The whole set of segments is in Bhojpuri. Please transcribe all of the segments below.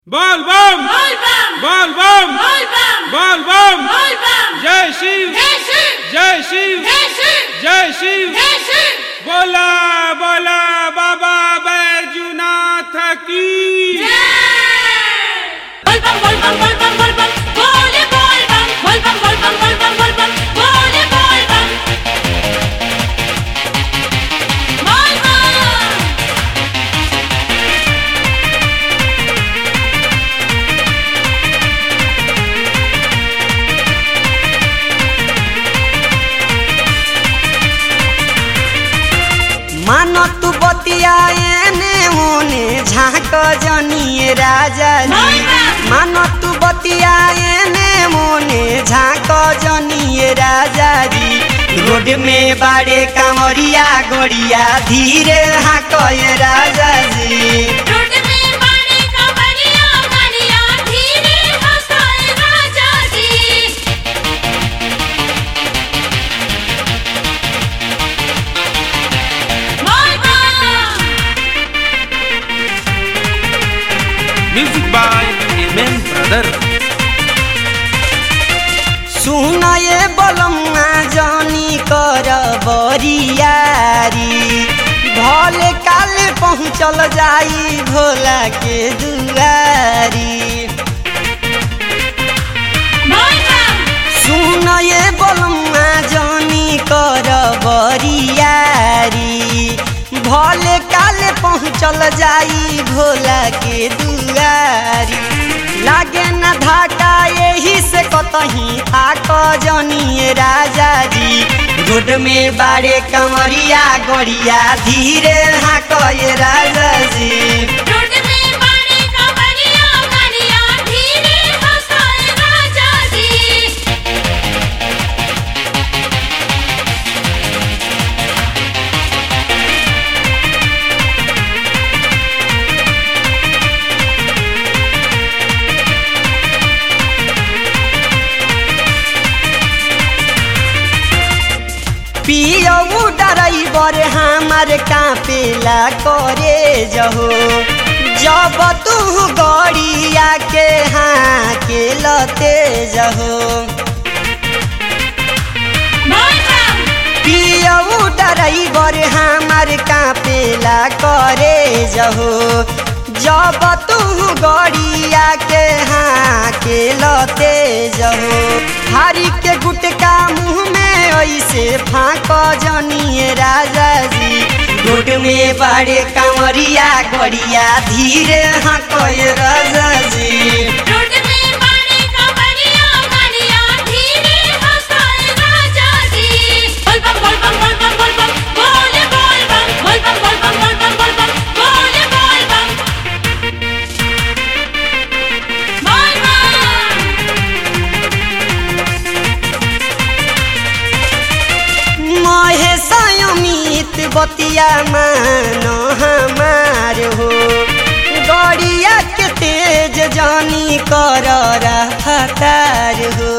बोल बम बोल बम बोल बम बोल बम बोल बम बोल बम जय शिव जय शिव जय शिव जय शिव जय शिव जय शिव बोला बोला बाबा बैजुनाथ की बोल बम बोल बम बोल बम बोल बम बोले बोल बम बोल बम बोल बम बोल बम बोल बम बोले बोल बम बोल बम मान तू बतिया एने ओने झाँक जनिए राजा जी मान तू बतिया एने ओने झाँक जनिए राजा जी रोड में बाड़े कामरिया गोड़िया धीरे हाँक राजा जी रोड में बाड़े का बढ़िया बढ़िया धीरे हंसाए राजा जी बोल बम music by M M brother सुन ये बलम्मा जानी कर बरियारी भले काले पहुँचल जाई भोला के दुआरी बोल बम सुन ये बलम्मा जानी कर बरियारी भले काले पहुँचल जाई भोला के दुआरी लागे न धाका यही से कतही थाक जनिए राजा जी रोड में बाड़े कमरिया गड़िया धीरे हाँक राजा जी रोड में बाड़े का बढ़िया बढ़िया धीरे हंसाए राजा जी पियऊ ड्राइवर हमार कापेला करे जहो जब तू गड़िया के हाँ के लते जहो बोल बम पियऊ ड्राइवर हमार कापेला करे जहो जब तू गड़िया के हाँ के लते जहो हारी के गुटका मुँह में ऐसे फाँक जनिए राजा जी रोड में बड़े कांवरिया गड़िया धीरे हाँक राजा जी रोड में बाड़े का बढ़िया बढ़िया धीरे हंसाए राजा जी बोल बम बोल बम बोल बम बोल बम बोले बोल बम बोल बम बोल बम बोल बम बोल बम बोले बोल बम बोल बम महेश अमित बतिया मानो हमार हो गड़िया के तेज जानी कर रफ्तार हो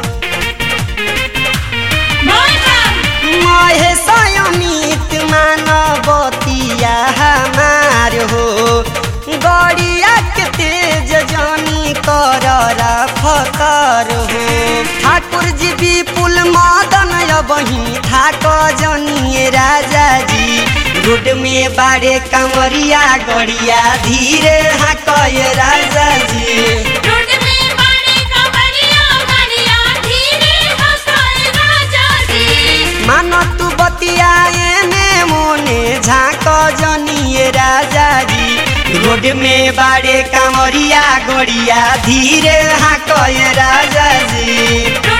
बोल बम महेश अमित मानो बतिया हमार हो गड़िया के तेज जानी कर रफ्तार हो ठाकुर जी विपुल मदन बही थाक जनिए राजा जी रोड में बाड़े कमरिया गड़िया धीरे हाँक राजा जी रोड में बाड़े का बढ़िया बढ़िया धीरे हंसाए राजा जी मान तू बतिया एने मोने झाँक जनिए राजा जी रोड में बाड़े कमरिया गड़िया धीरे हाँक राजा जी रोड